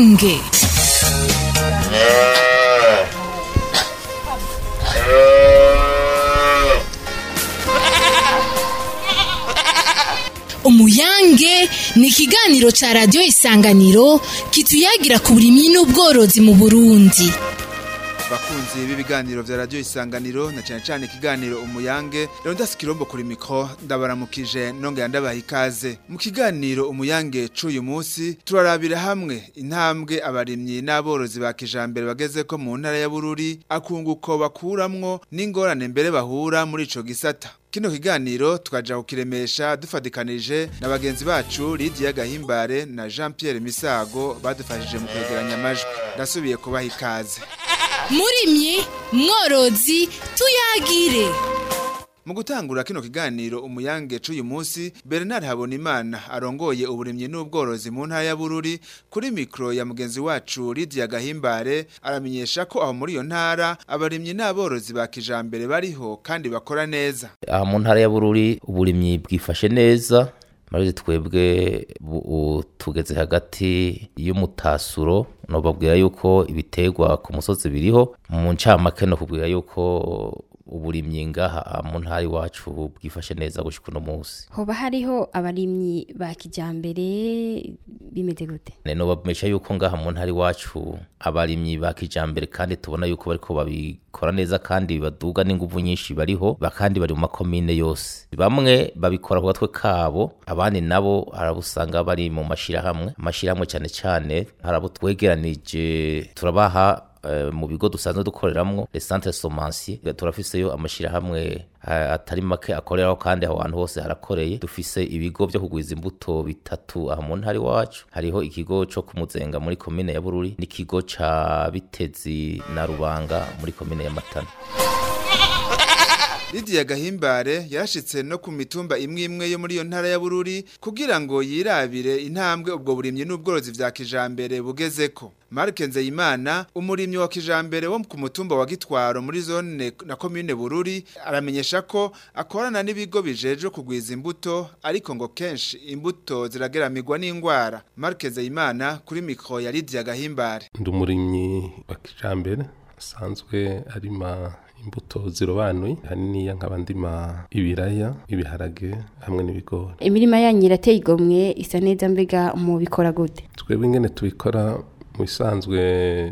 umuyange umuyange ni ikiganiro ca radiyo isanganiro kituyagira ku burimyi n'ubworozi mu burundi bakunzi b'ibiganiro vya radio isanganiro na cyane cyane ikiganiro umuyange rero ndasi kirombo kuri mikro ndabaramukije nongera ndabaha ikaze mu kiganiro umuyange c'uyu munsi turarabira hamwe intambwe abarimyi n'aborozi ba kijambere bageze ko mu ntara ya Bururi akunguko bakuramwo n'ingorane mbere bahura muri ico gisata Kino kiganiro tukaja kukiremesha dufadikanije na bagenzi bacu Lydia Gahimbare na Jean Pierre Misago badufashije mu kwegeranya amajwi ndasubiye kubaha ikaze murimyi mworozi tuyagire Mu gutangura kino kiganiro umuyange c'uyu munsi Bernard Habonimana arongoye uburimyi n'ubworozi mu ntara ya Bururi kuri mikro ya mugenzi wacu Lydia Gahimbare aramenyesha ko aho muri iyo ntara abarimyi n'aborozi ba kijambere bariho kandi bakora neza. aha mu ntara ya bururi uburimyi bwifashe neza maze twebwe bu- tugeze hagati y'umutasuro nobabwira yuko ibiterwa ku musozi biriho mu ncamake no kubwira yuko uburimyi ngaha mu ntara iwacu bwifashe neza gushika uno munsi hoba hariho abarimyi ba kijambere bimeze gute nobamesha yuko ngaha mu ntara iwacu abarimyi ba kijambere kandi tubona yuko bariko babikora neza kandi baduga n'inguvu nyinshi bariho ba kandi bari mu makomine yose bamwe babikora ku gatwe kabo abandi nabo harabusanga bari mu mashirahamwe amashirahamwe cyane cyane harabo twegeranije turabaha eh, mu bigo dusanzwe dukoreramwo les centres semenciers turafiseyo amashirahamwe eh, atari make akoreraho kandi aho hantu hose harakoreye dufise ibigo vyo kugwiza imbuto bitatu aha mu ntara iwacu hariho ikigo co kumuzenga muri komine ya bururi n'ikigo ca bitezi na rubanga muri komine ya matana Lydia Gahimbare yarashitse no ku mitumba imwe imwe yo muri iyo ntara ya Bururi kugira ngo yirabire intambwe ubwo burimyi n'ubworozi vya kijambere bugezeko. Mark Nzeyimana umurimyi wa kijambere wo ku mutumba wa Gitwaro muri zone na commune Bururi aramenyesha ko akorana n'ibigo bijeje kugwiza imbuto ariko ngo kenshi imbuto zirageramirwa n'ingwara. Mark Nzeyimana kuri mikro ya Lydia Gahimbare. ndi umurimyi wa kijambere asanzwe arima imbuto zirobanuye haniniya nkaba ndima ibiraya ibiharage hamwe n'ibigori imirima yanyu irateye igomwe isa neza mbega mu bikora gute twebwe ingene tubikora mu bisanzwe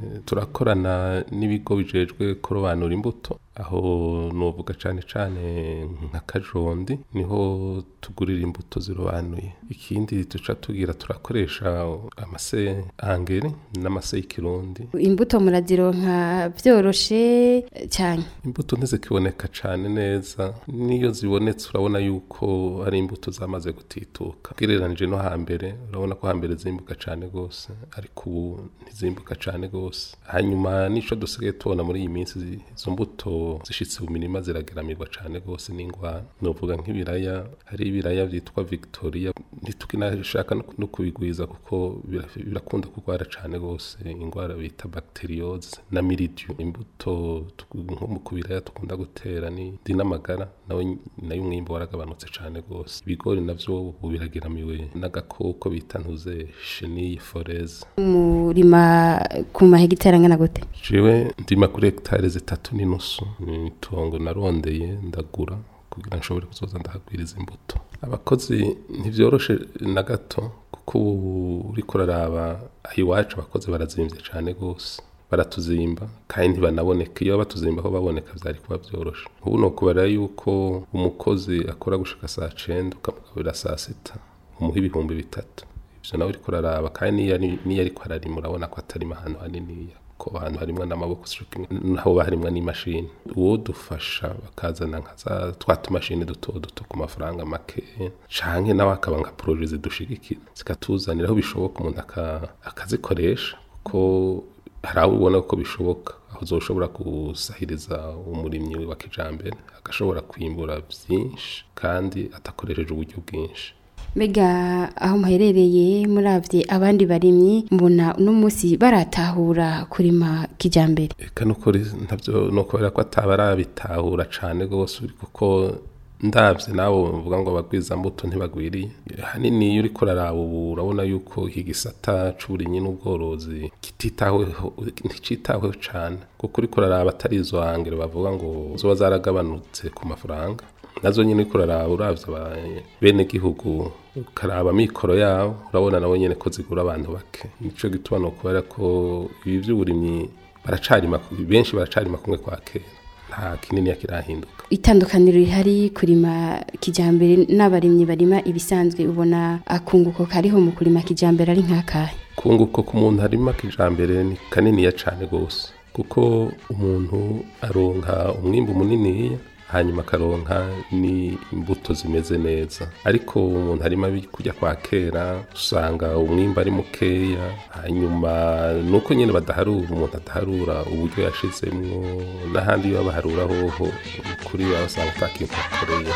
turakorana n'ibigo bijejwe kurobanura imbuto aho nuvuga cane cane nka kajondi niho tugurira imbuto zirobanuye ikindi tuca tugira turakoresha amase angere n'amase y'ikirundi imbuto murazironka vyoroshe cyane imbuto ntizikiboneka cane neza niyo zibonetse urabona yuko ari imbuto zamaze gutituka ugereranije no hambere urabona ko hambere zimbuka cane gose ariko ubu ntizimbuka cane gose hanyuma nico dusigaye tubona muri iyi minsi zi- izo mbuto zishitse mu mirima zirageramirwa cane gose n'ingwara novuga nk'ibiraya hari ibiraya vyitwa victoria ntitukinashaka no- no kubigwiza kuko bira- birakunda kurwara cane gose ingwara bita bacteriose na mildew imbuto tuku- nko mu kubiraya tukunda gutera ni dinamagara nawe nayo umwimbo waragabanutse cane gose ibigori navyo ubu birageramiwe n'agakoko bita ntuze chenille foreze murima ku mahegitari angana gute jewe ndima kuri hegitari zitatu n'inusu ni itongo narondeye ndagura kugira nshobore kuzoza ndahagwiriza imbuto abakozi ntivyoroshe na gato kuko ubu uriko uraraba aho iwacu abakozi barazimvye cane gose baratuzimba kandi ntibanaboneka iyo batuzimba aho baboneka vyari kuba vyoroshe ubu nokubara yuko umukozi akora gushika saa cenda ukamugaburira saa sita umuha ibihumbi bitatu ivyo nawe uriko uraraba kandi niyo ari- niyo ariko ararima urabona ko atarima ahantu haniniya ko ahantu harimwo n'amaboko naho harimwo n'imashini uwo dufasha bakazana nka za twa tumashini duto duto ku mafaranga make canke nawe akaba nka proje zidushigikira zikatuzanira aho bishoboka umuntu aka- akazikoresha kuko hari aho ubona ko bishoboka aho uzoshobora gusahiriza umurimyi wa kijambere agashobora kwimbura vyinshi kandi adakoresheje uburyo bwinshi mbega aho muherereye muravye abandi barimyi mbona uno munsi baratahura kurima kijambere eka nukuri ntavyo nokubera ko ataba arabitahura cane gose kuko ndabye nawe mvuga ngo abagwiza mbuto ntibagwiriye hanini iyo uriko uraraba ubu urabona yuko iki gisata c'uburimyi n'ubworozi kititaweho nticitaweho cane kuko uriko uraraba atari izo hangere bavuga ngo zoba zaragabanutse ku mafaranga nazo nyine uriko uraraba uravye aba- bene gihugu ukaraba mikoro yabo urabona nabo nyene ko zigura abantu bake nico gituma nokubera ko ibi vy'uburimyi baracarima benshi baracarima kumwe kwa kera nta kinini kirahinduka itandukaniro rihari kurima kijambere n'abarimyi barima ibisanzwe ubona akunguko kariho mu kurima kijambere ari nk'akahe kunguko ku muntu harimo kijambere ni kaniniya cane gose kuko umuntu aronka umwimbu muniniya hanyuma akaronka ni imbuto zimeze neza ariko umuntu harimo kujya kwa kera usanga umwimbu ari mukeya hanyuma nuko nyine badaharura umuntu adaharura uburyo yashizemwo n'ahandi iyo baharura hoho kuri baba usanga atakintu bakoreye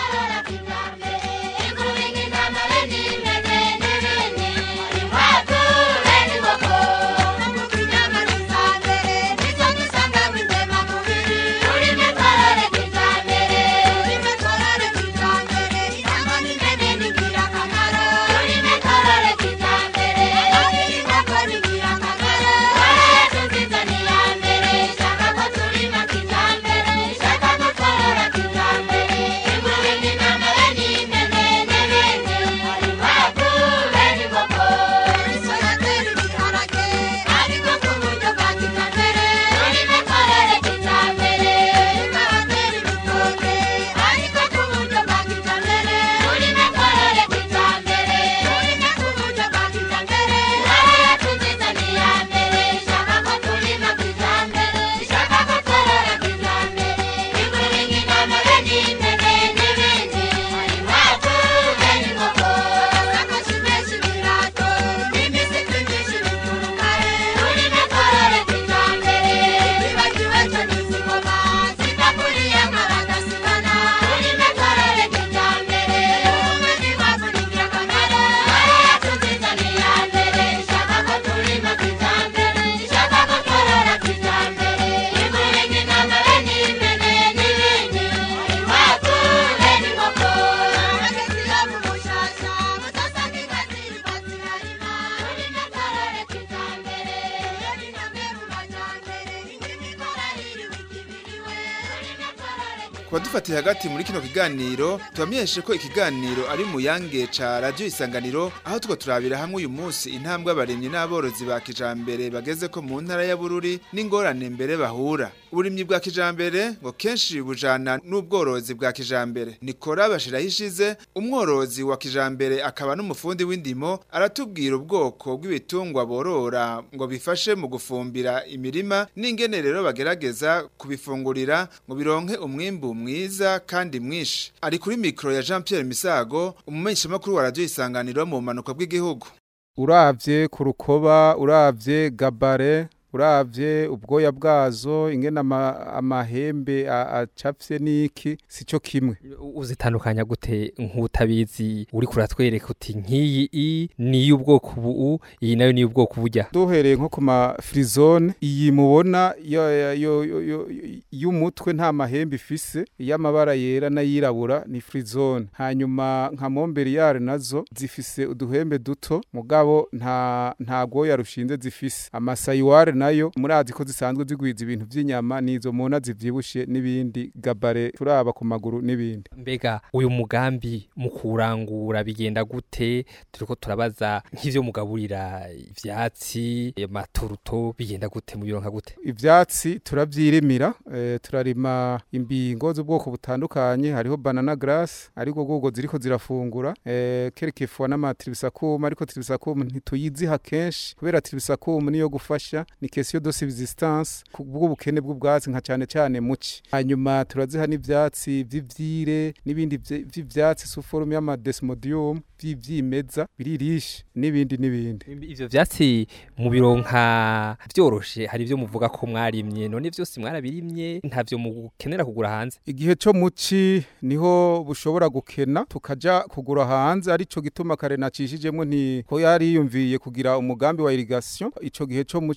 kuba dufatiye hagati muri kino kiganiro tubamenyeshe ko ikiganiro ari mu yange ca radio isanganiro aho tuko turabira hamwe uyu munsi intambwe abarimyi n'aborozi ba kijambere bageze ko mu ntara ya Bururi n'ingorane mbere bahura uburimyi bwa kijambere ngo kenshi bujana n'ubworozi bwa kijambere nikora bashiraho ishize umworozi wa kijambere akaba n'umufundi w'indimo aratubwira ubwoko bw'ibitungwa borora ngo bifashe mu gufumbira imirima n'ingene rero bagerageza kubifungurira ngo bironke umwimbu mwiza kandi mwinshi ari kuri mikro ya Jean Pierre Misago umumenyeshamakuru wa radio isanganiro mu manuka bw'igihugu uravye ku rukoba uravye gabare uravye ubwoya bwazo ingene ama, amahembe a- acafye niki sico kimwe uzitandukanya gute nk'utabizi uri kuratwereka uti nk'iyi i ni y'ubwoko ubu iyi nayo ni y'ubwoko bujya duhereye nko ku ma frizone iyi mubona yo- yo- yo- yo- yo- y'umutwe nta mahembe ifise iy'amabara yera n'ayirabura ni frizone hanyuma nka montbeliar nazo zifise uduhembe duto mugabo nta nta gwoya rushinze zifise amasayiware nayo murazi ko zisanzwe zigwiza ibintu vy'inyama nizo mubona zivyibushe n'ibindi gabare turaba ku maguru n'ibindi mbega uyu mugambi mu kurangura bigenda gute turiko turabaza nk'ivyo mugaburira ivyatsi amaturuto bigenda gute mu bironka gute ivyatsi turavyirimira eh, turarima imbingo z'ubwoko butandukanye hariho banana grass ariko gogo ziriko zirafungura eh, kerekefwa n'amatribisakuma ariko tribisakuma ntituyiziha kenshi kubera tribisakuma niyo gufasha ni question de subsistance bw'ubukene bw'ubwatsi nka cane cane muci hanyuma turaziha n'ivyatsi vy'ivyire n'ibindi vye- vy'ivyatsi suforum y'amadesmodium vy'ivyimeza biririshe n'ibindi n'ibindi ivyo vyatsi mu bironka vyoroshe hari ivyo muvuga ko mwarimye none vyose mwarabirimye ntavyo mukenera kugura hanze igihe cyo muci niho bushobora gukena tukaja kugura hanze arico gituma kare nacishijemwo nti ko yari yiyumviye kugira umugambi wa irrigation ico gihe cyo muci kugira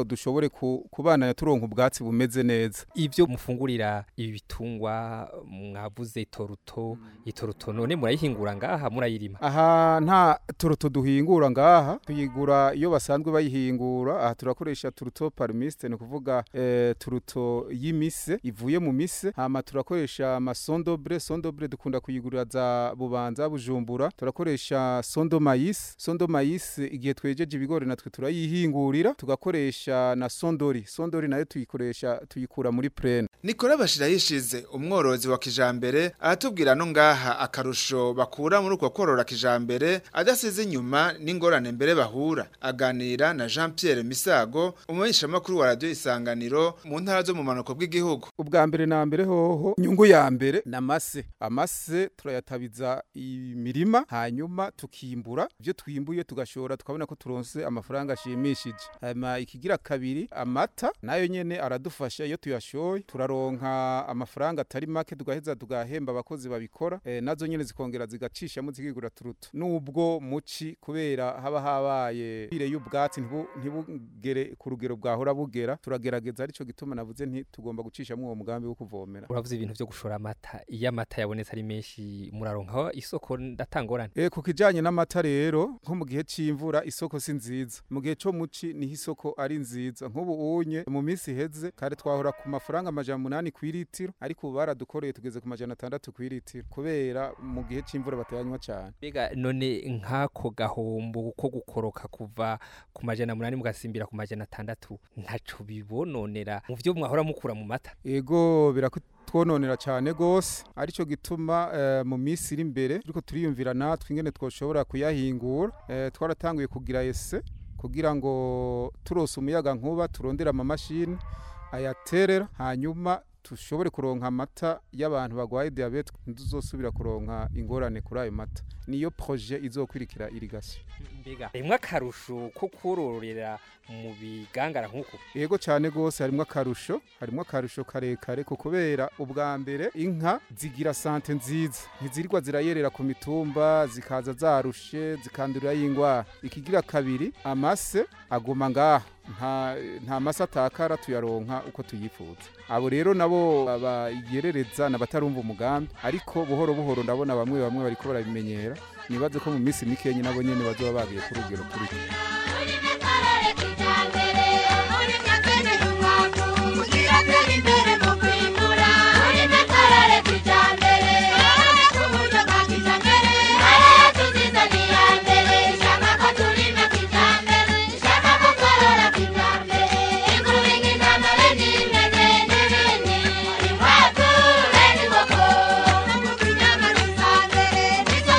dushobore ku- kubandanya turonka ubwatsi bumeze neza ivyo mufungurira ibi bitungwa mwavuze itoruto itoruto none murayihingura ngaha murayirima aha nta turuto duhingura ngaha tuyigura iyo basanzwe bayihingura aha turakoresha turuto parmiste ni ukuvuga eh, turuto y'imise ivuye mu mise hama turakoresha amasondobre sondobre dukunda kuyigurira za bubanza bujumbura turakoresha sondo mayisi sondo mayisi igihe twejeje ibigori natwe turayihingurira tugakoresha na sondori sondori nayo tuyikoresha tuyikura muri plene Nikora bashira yishize umworozi wa kijambere aratubwira no ngaha akarusho bakura muri uko korora kijambere adasize inyuma n'ingorane mbere bahura aganira na Jean Pierre Misago umumenyesha makuru wa radio isanganiro mu ntara zo mu manuko bw'igihugu ubwa mbere na mbere hoho nyungu ya mbere na mase amase turayatabiza imirima hanyuma tukimbura ibyo twimbuye tugashora tukabona ko turonse amafaranga ashimishije hanyuma ikigira kabiri amata nayo nyene aradufasha iyo tuyashoye turaronka amafaranga atari make tugaheza tugahemba abakozi babikora e, nazo nyene zikongera zigacishamo zikigura turuto nubwo muci kubera haba habaye bire y'ubwatsi ntibu- ntibugere ku rugero bwahora bugera turagerageza arico gituma navuze nti tugomba gucishamo uwo mugambi wo kuvomera uravuze ibintu vyo gushora amata iyo amata yabonetse ari menshi muraronkaho isoko ndatangorane E, ku kijanye n'amata rero nko mu gihe c'imvura isoko si nziza mu gihe co muci niho isoko ari nziza nk'ubu unye mu minsi iheze kare twahora ku mafaranga amajana munani kw'iritiro ariko ubu baradukoreye tugeze ku majana atandatu kw'iritiro kubera mu gihe c'imvura batayanywa cane mbega none nk'ako gahombo ko gukoroka kuva ku majana munani mugasimbira ku majana atandatu ntaco bibononera mu vyo mwahora mukura mu mata ego birakutwononera cane gose arico gituma eh, mu minsi iri imbere turiko turiyumvira natwe ingene twoshobora kuyahingura eh, twaratanguye kugira ese kugira ngo turose umuyaga nkuba turondera amamashini ayaterera hanyuma tushobore kuronka amata y'abantu bagwaye diabete ntituzosubira kuronka ingorane kuri ayo mata niyo projet izokwirikira irigation mbega rimwe akarusho ko kororera mu bigangara nk'uko Yego cyane gose harimo akarusho harimo akarusho karekare ko kubera ubwa mbere inka zigira sante nziza ntizirirwa zirayerera ku mitumba zikaza zarushe zikandurira y'ingwara ikigira kabiri amase aguma ngaha nta nta mase atakara tuyaronka uko tuyifuza abo rero nabo bayerereza n'abatarumva umugambi ariko buhoro buhoro ndabona bamwe bamwe bariko barabimenyera nibaze ko mu minsi mikeyi nabo nyene bazoba bagiye ku rugero kuri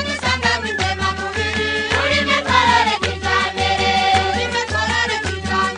Thank you.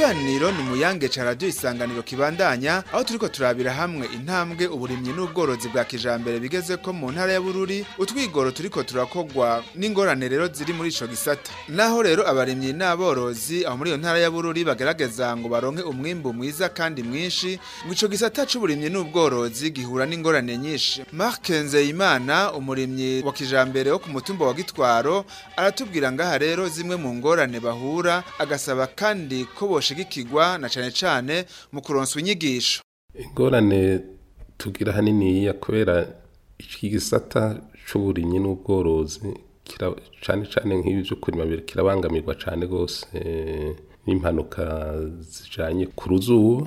ikiganiro ni muyange ca radio isanganiro kibandanya aho turiko turabira hamwe intambwe uburimyi n'ubworozi bwa kijambere bigeze ko mu ntara ya Bururi utwigoro turiko turakogwa n'ingorane rero ziri muri ico gisata naho rero abarimyi n'aborozi aho muri iyo ntara ya Bururi bagerageza ngo baronke umwimbu mwiza kandi mwinshi ngo ico gisata c'uburimyi n'ubworozi gihura n'ingorane nyinshi Mark Nzeyimana umurimyi wa kijambere wo ku mutumba wa Gitwaro aratubwira ngaha rero zimwe mu ngorane bahura agasaba kandi ko boshigikirwa na cane cane mu kuronswa inyigisho ingorane tugira haniniya kubera iki gisata c'uburimyi n'ubworozi kira cane cane nk'ibi vyo kurima bire- kirabangamirwa cane gose eh, n'impanuka zijanye ku ruzuba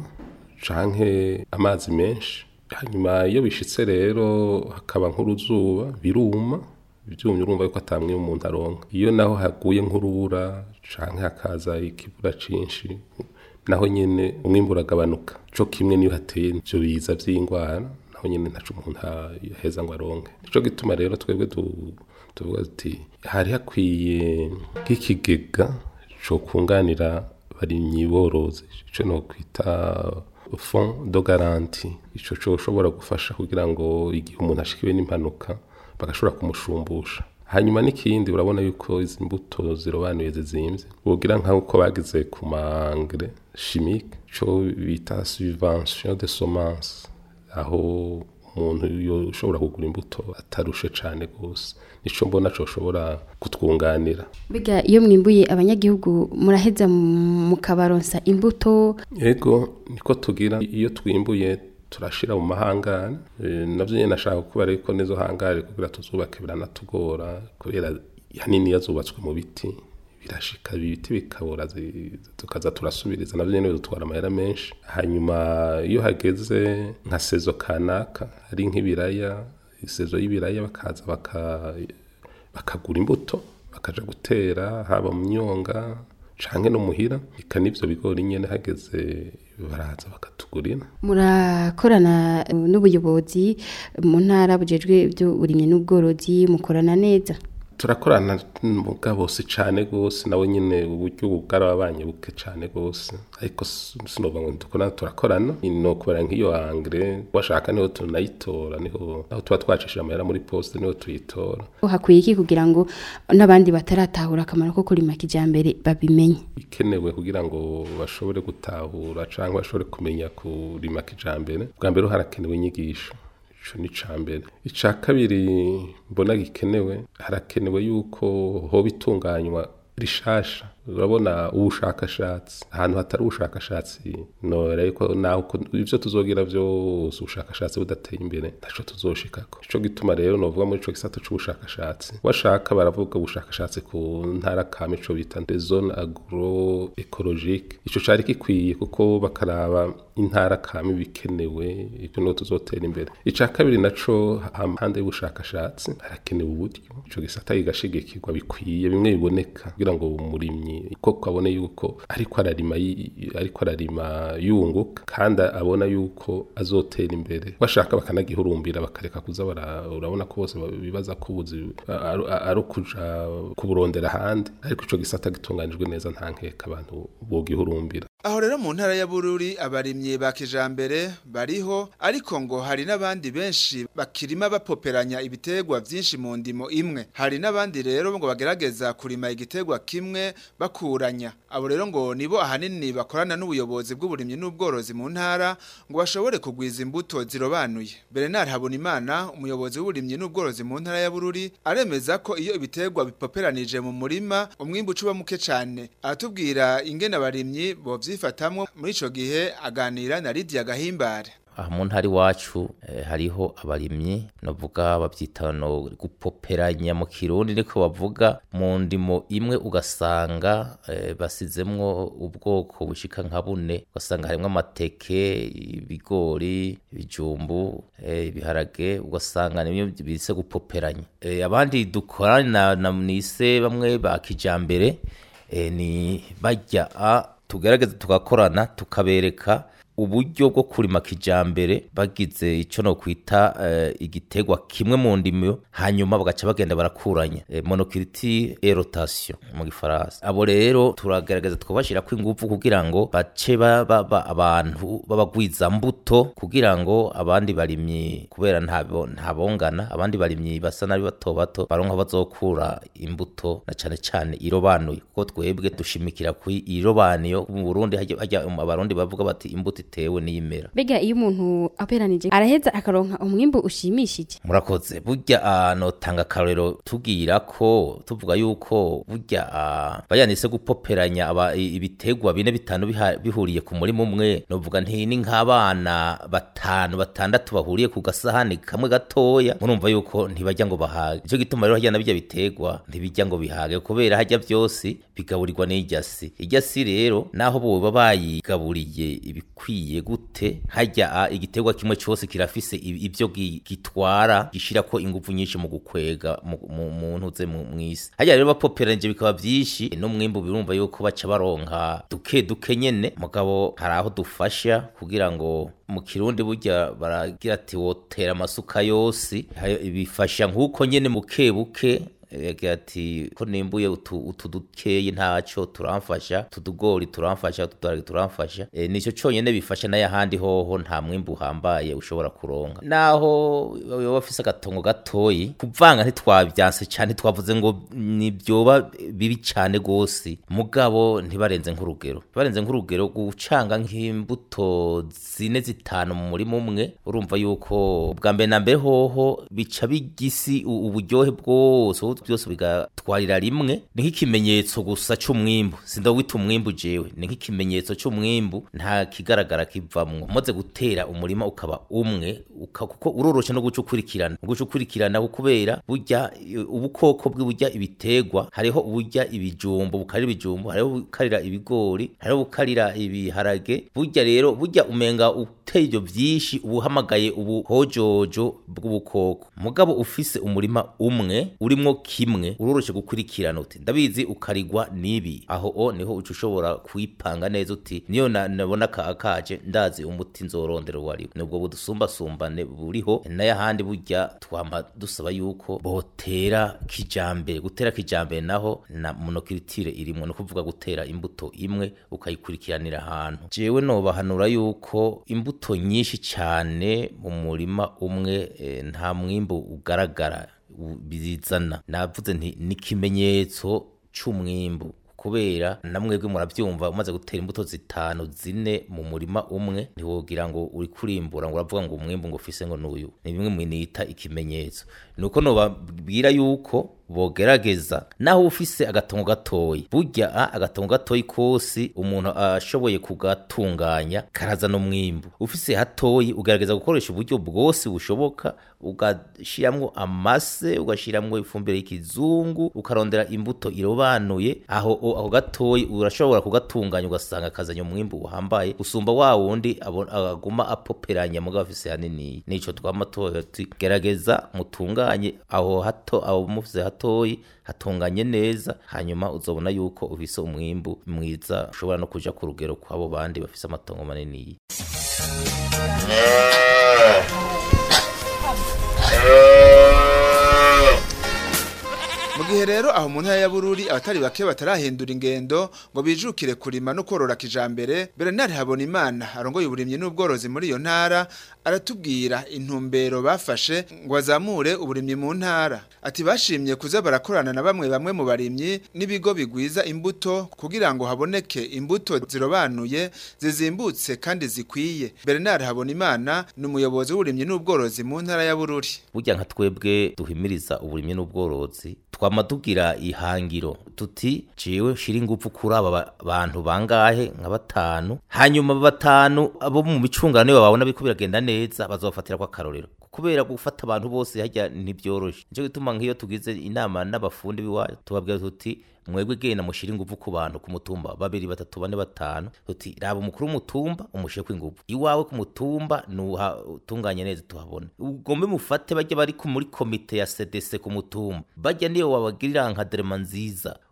canke amazi menshi hanyuma iyo bishitse rero hakaba nk'uruzuba biruma ivyumye urumva yuko atamwe umuntu aronka iyo naho haguye nk'urubura canke hakaza ikibura cinshi naho nyene umwimbu uragabanuka co kimwe niyo hateye ivyo biza vy'ingwara naho nyene ntaco umuntu a- yaheza ngo aronke nico gituma rero twebwe du- tuvuga tuti hari hakwiye nk'ikigega co kunganira barimyi borozi ico no kwita fond de garantie ico coshobora gufasha kugira ngo igihe umuntu ashikiwe n'impanuka bagashobora kumushumbusha hanyuma n'ikindi urabona yuko izi mbuto zirobanuye zizimvye wogira nk'uko bagize ku mangre chimique co bita subvention de semence aho umuntu yoshobora kugura imbuto atarushe cane gose nico mbona coshobora kutwunganira biga iyo mwimbuye abanyagihugu muraheza mukabaronsa imbuto Ego niko tugira iyo twimbuye turashira mu mahangare e, navyo nyene nashaka kubera yuko nizo hangare kugira tuzubake biranatugora kubera hanini yazubatswe mu biti birashika ibiti bikabura zi- tukaza turasubiriza navyo nyene bidutwara amahera menshi hanyuma iyo hageze nka sezo kanaka ari nk'ibiraya isezo y'ibiraya bakaza baka bakagura imbuto bakaja gutera haba mu myonga canke no muhira ika n'ivyo bigori nyene hageze baraza bakatugurira murakorana eh, n'ubuyobozi mu ntara bujejwe iby'uburimyi n'ubworozi mukorana neza turakorana mugabo si cane gose nawe nyene uburyo bwarabanye buke cane gose ariko s- sinova ngo dukorana turakorana no kubera nk'iyo angre washaka niho tunayitora niho aho tuba twacishije amahera muri poste niho tuyitora hakwiye iki kugira ngo n'abandi bataratahura akamaro ko kurima kijambere babimenye ikenewe kugira ngo bashobore gutahura cyangwa bashobore kumenya kurima kijambere bwa mbere harakenewe inyigisho ico ni ca mbere ica kabiri mbona gikenewe harakenewe yuko hoba itunganywa rishasha urabona ubushakashatsi ahantu hatari ubushakashatsi nora yuko naho ko- ivyo tuzogira vyose ubushakashatsi budateye imbere ntaco tuzoshikako ico gituma rero novuga muri ico gisata c'ubushakashatsi washaka baravuga ubushakashatsi ku ntara kame ico bita des zone agro ecologique ico cari gikwiye kuko bakaraba intara kame bikenewe ivyo niho tuzotera imbere ica kabiri naco hampande y'ubushakashatsi harakenewe uburyo ico gisata kigashigikirwa bikwiye bimwe biboneka kugira ngo umurimyi koko abone yuko ariko ararima yi- ariko ararima yunguka kandi abona yuko azotera imbere bashaka bakanagihurumbira bakareka kuza bara- urabona ko bose bibaza ko ubuzi ari ari ukuja kuburondera ahandi ariko ico gisata gitunganijwe neza nta nkeka abantu bogihurumbira Aho rero mu ntara ya Bururi abarimyi ba kijambere bariho ariko ngo hari n'abandi benshi bakirima bapoperanya ibitegwa vyinshi mu ndimo imwe. Hari n'abandi rero ngo bagerageza kurima igitegwa kimwe bakuranya. Abo rero ngo nibo ahanini bakorana n'ubuyobozi bw'uburimyi n'ubworozi mu ntara ngo bashobore kugwiza imbuto zirobanuye. Bernard Habonimana umuyobozi w'uburimyi n'ubworozi mu ntara ya Bururi aremeza ko iyo ibitegwa bipoperanije mu murima umwimbu ucuba muke cane. Aratubwira ingene abarimyi bovyifatamwo muri ico gihe aganira na Lydia Gahimbare. aha mu ntara iwacu eh, hariho abarimyi novuga bavyita no gupoperanya mu kirundi niko bavuga mu ndimo imwe ugasanga eh, basizemwo ubwoko bushika nka bune ugasanga harimwo amateke ibigori ibijumbu eh, ibiharage ugasanga nibyo bise gupoperanya eh, abandi dukorana na nise bamwe ba kijambere eh, ni bajya a tugerageza tugakorana tukabereka uburyo bwo kurima kijambere bagize ico no kwita eh, igitegwa kimwe mu ndimo hanyuma bagaca bagenda barakuranya eh, monoculture et rotation mu gifaransa abo rero turagerageza twabashira ko ingufu kugira ngo bace baba ba, abantu babagwiza mbuto kugira ngo abandi barimyi kubera ntabo ntabongana abandi barimyi basa nabi bato bato baronka bazokura imbuto na cane cane irobanuye kuko twebwe dushimikira ku irobaniyo mu Burundi hajya hajya abarundi bavuga bati imbuto itewe n'imera Bega iyo umuntu aperanije araheza akaronka umwimbu ushimishije. murakoze burya ah, notanga akarorero tubwira ko tuvuga yuko burya ah, bayanise gupoperanya aba- i- ibitegwa bine bitanu biha- bihuriye ku murima umwe novuga nti ni nk'abana batanu batandatu bahuriye ku gasahani kamwe gatoya murumva yuko ntibajya ngo bahage nicyo gituma rero hajya na bijya bitegwa ntibijya ngo bihage kubera hajya byose bigaburirwa n'irya si irya si rero naho boba bayigaburiye ibikwiye gute hajya ah, igitegwa kimwe cyose kirafise i- ibyo gi- gitwara gishira ko ingufu nyinshi mu gukwega mu- mu mu ntuze mu mwisi hajya rero bapoperanje bikaba byinshi n'umwimbu birumva yuko baca baronka duke duke nyene mugabo hari aho dufasha kugira ngo mu kirundi burya baragira ati wotera amasuka yose Hayo- bifasha nk'uko nyene muke buke yagira ati ko nimbuye utu, utu dukeyi ntaco turamfasha tudugori turamfasha utudarage turamfasha e, nico conyene bifasha n'ayahandi hoho nta mwimbu uhambaye ushobora kuronka naho yoba afise agatongo gatoyi kuvanga ntitwabyanse cane twavuze ngo nibyoba bibi cane gose mugabo ntibarenze nk'urugero ntibarenze nk'urugero gucanga nk'imbuto zine zitanu mu murima umwe urumva yuko bwa mbere na mbere hoho bica bigisi u- uburyohe bwose ubu byose bigatwarira rimwe ni nk'ikimenyetso gusa c'umwimbu sindawita umwimbu jewe ni nk'ikimenyetso c'umwimbu nta kigaragara kivamwo umaze gutera umurima ukaba umwe uka, kuko uroroshe no guca ukurikirana guca ukurikirana kubera burya i- ubukoko bw'uburya ibitegwa hariho uburya ibijumbo bukarira ibijumbo hariho bukarira ibigori hariho bukarira ibiharage burya rero burya umenga uteye ibyo byinshi uba uhamagaye ubuhojojo bw'ubukoko mugabo ufise umurima umwe urimwo kimwe uroroshe gukurikirana uti ndabizi ukarigwa n'ibi aho o niho uca ushobora kwipanga neza uti niyo na- nabona ka akaje ndazi umuti nzorondera uwo ariwo nubwo budusumbasumbane buriho n'ayahandi burya twama dusaba yuko botera kijambere gutera kijambere naho na monoculture irimwo no kuvuga gutera imbuto imwe ukayikurikiranira ahantu jewe nobahanura yuko imbuto nyinshi cyane mu murima umwe eh, nta mwimbu ugaragara u- bizana navuze nti ni ikimenyetso c'umwimbu kubera namwebwe murabyumva umaze gutera imbuto zitanu zine mu murima umwe ntiwogira ngo uri kurimbura ngo uravuga ngo umwimbu ngo ufise ngo n'uyu ni bimwe mu nita ikimenyetso nuko nobabwira yuko bogerageza naho ufise agatongo gatoyi burya a agatongo gatoyi kose umuntu ashoboye kugatunganya karazana umwimbu ufise hatoyi ugerageza gukoresha uburyo bwose bushoboka ugashiramwo amase ugashiramwo ifumbire y'ikizungu ukarondera imbuto irobanuye aho o- ako gatoyi urashobora kugatunganya ugasanga kazanye umwimbu uhambaye usumba wa wundi abo- aguma apoperanya mugabo afise hanini nico twama tuvuga tuti gerageza mutunganye aho hato aho mufise hatoyi hatunganye neza hanyuma uzobona yuko ufise umwimbu mwiza ushobora no kuja ku rugero kw'abo bandi bafise amatongo manini mu gihe rero aho mu ntara ya bururi abatari bake batarahindura ingendo ngo bijukire kurima no korora kijambere Bernard Habonimana arongoye uburimyi n'ubworozi muri iyo ntara aratubwira intumbero bafashe ngo azamure uburimyi mu ntara ati bashimye kuza barakorana na bamwe bamwe mu barimyi n'ibigo bigwiza imbuto kugira ngo haboneke imbuto zirobanuye zizimbutse kandi zikwiye Bernard Habonimana ni umuyobozi w'uburimyi n'ubworozi mu ntara ya bururi burya nka twebwe duhimiriza uburimyi n'ubworozi twama tugira ihangiro tuti jewe shira ingufu kuri aba ba- bantu bangahe nka batanu hanyuma aba batanu abo mu micungano nibo babona biko biragenda neza bazofatira kwa karorero kubera gufata abantu bose hajya ntibyoroshe nico gituma nk'iyo tugize inama n'abafundi biwacu tubabwira tuti mwebwe genda mushira ingufu ku bantu ku mutumba babiri batatu bane batanu tuti raba umukuru w'umutumba umushire ku ingufu iwawe ku mutumba nuha utunganye neza tuhabone ugombe mufate bajya bari ku- muri komite ya CDC ku mutumba bajya niyo wabagirira nka derema nziza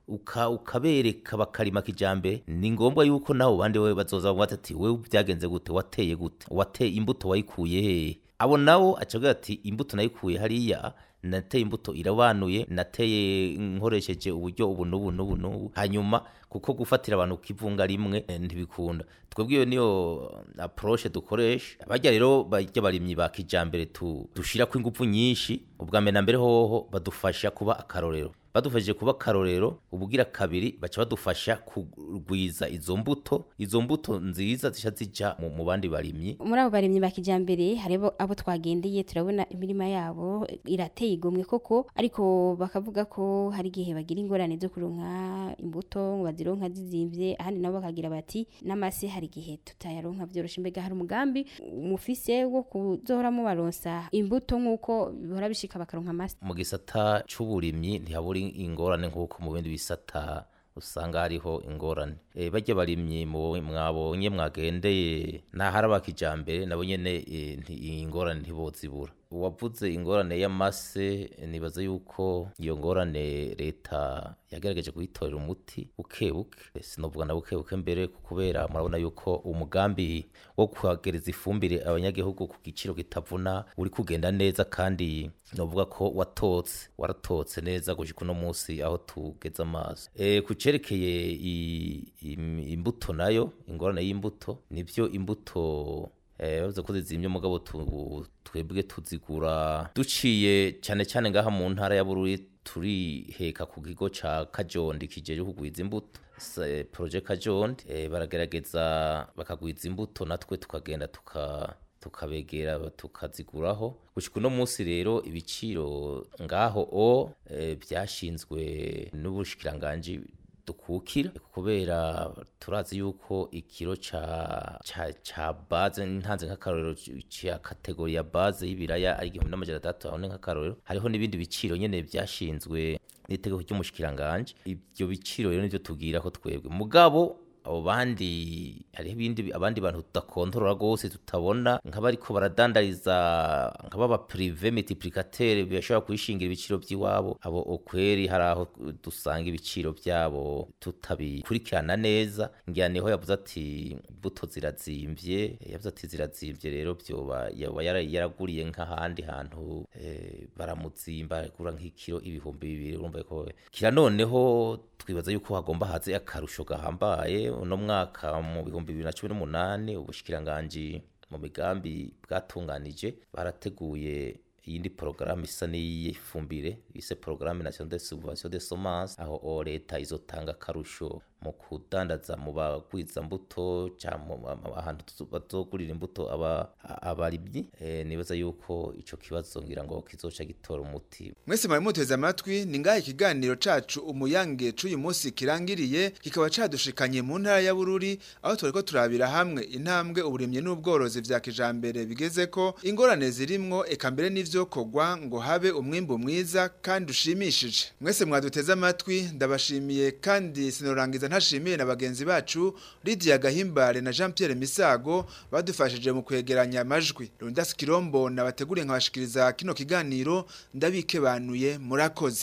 uka ukabereka bakarima kijambere ni ngombwa yuko nawe bandi we bazoza bavuga ati wewe byagenze gute wateye gute wateye imbuto wayikuye hehe abo nawo acavuga ati imbuto nayikuye hariya nateye imbuto irabanuye nateye nkoresheje uburyo ubu n'ubu n'ubu n'ubu hanyuma kuko gufatira abantu kivunga rimwe eh, ntibikunda twebwe iyo niyo approche dukoresha bajya rero bajya barimyi ba kijambere tu dushirako ingufu nyinshi ubwa mbere na mbere hoho badufasha kuba akarorero badufashije kuba akarorero ubugira kabiri baca badufasha kugwiza izo mbuto izo mbuto nziza zisha zija mu, mu bandi barimyi muri abo barimyi ba kijambere haribo abo twagendeye turabona imirima yabo irateye igomwe koko ariko bakavuga ko hari igihe bagira ingorane zo kuronka imbuto ngo bazironka zizimvye ahandi nabo bakagira bati n'amase hari igihe tutayaronka vyoroshe mbega hari umugambi mufise wo kuzohora mubaronsa imbuto nk'uko bihora bishika bakaronka amase mu gisata c'uburimyi ntihabura ingorane nk'uko mu bindi bisata usanga hariho ingorane e, bajya barimyi mu- mwabonye mwagendeye ntahari abakijambere nabo nyene e, nti- ingorane ntibozibura uwavuze ingorane y'amase nibaza yuko iyo ngorane leta yagerageje kuyitorera umuti buke buke sinovuga na buke buke mbere kubera murabona yuko umugambi wo kuhagereza ifumbire abanyagihugu ku giciro kitavuna uri kugenda neza kandi novuga ko watotse waratotse neza gushika uno munsi aho tugeze amaso e, ku cerekeye i- im- imbuto nayo ingorane y'imbuto nivyo imbuto eh bavuze ko zizimye mugabo tu- twebwe tuzigura duciye cyane cyane ngaha mu ntara ya Bururi turiheka ku kigo ca Kajondi kijeje kugwiza imbuto Se- projet Kajondi eh, baragerageza bakagwiza imbuto natwe tukagenda tuka tukabegera tukaziguraho gushika uno munsi rero ibiciro ngaho o eh, byashinzwe n'ubushikiranganji dukukira kubera turazi yuko ikiro ca ca ca base ntanze nk'akarorero ca kategori ya base y'ibiraya ari igihumbi n'amajana atatu aho ni nk'akarorero hariho n'ibindi biciro nyene byashinzwe n'itegeko ry'umushikiranganje ibyo biciro rero nivyo tubwira ko twebwe mugabo abo bandi hariho ibindi abandi bantu tudakontorora rwose tutabona nk'abariko baradandariza nk'ababa prive multiplicateur bashobora kwishingira ibiciro by'iwabo abo okweri hari aho dusanga ibiciro byabo tutabikurikirana neza ngira niho yavuze ati imbuto zirazimvye yavuze ati zirazimvye rero byoba yaba yara- yaraguriye nk'ahandi hantu eh, baramuzimba agura nk'ikiro ibihumbi bibiri urumva ko kira noneho twibaza yuko hagomba haze akarusho gahambaye uno mwaka mu bihumbi bibiri na cumi n'umunani ubushikiranganji mu migambi bwatunganije barateguye iyindi porogaramu isa n'iy'ifumbire bise porogaramu national de subvention de semence aho o leta izotanga akarusho mu kudandaza mu bagwiza mbuto cyangwa mu- mu- ahantu tuzo- bazogurira imbuto aba abarimyi eh, nibaza yuko ico kibazo ngira ngo kizoca gitora umuti mwese mwari muteze amatwi ni ngaho ikiganiro cacu umuyange c'uyu munsi kirangiriye kikaba cadushikanye mu ntara ya Bururi aho twariko turabira hamwe intambwe uburimyi n'ubworozi vya kijambere bigezeko ingorane zirimwo eka mbere n'ivyo kogwa ngo habe umwimbu mwiza kandi ushimishije mwese mwaduteze amatwi ndabashimiye kandi sinorangiza ntashimiye na bagenzi bacu Lydia Gahimbare na Jean Pierre Misago badufashije mu kwegeranya amajwi Rundas Kirombo nabateguriye nkabashikiriza kino kiganiro ndabikebanuye murakoze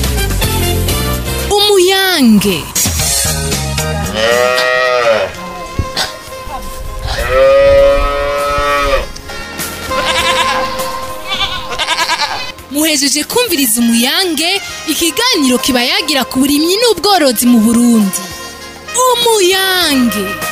umuyange muhejeje kumviriza umuyange ikiganiro kiba yagira ku burimyi n'ubworozi mu burundi umuyange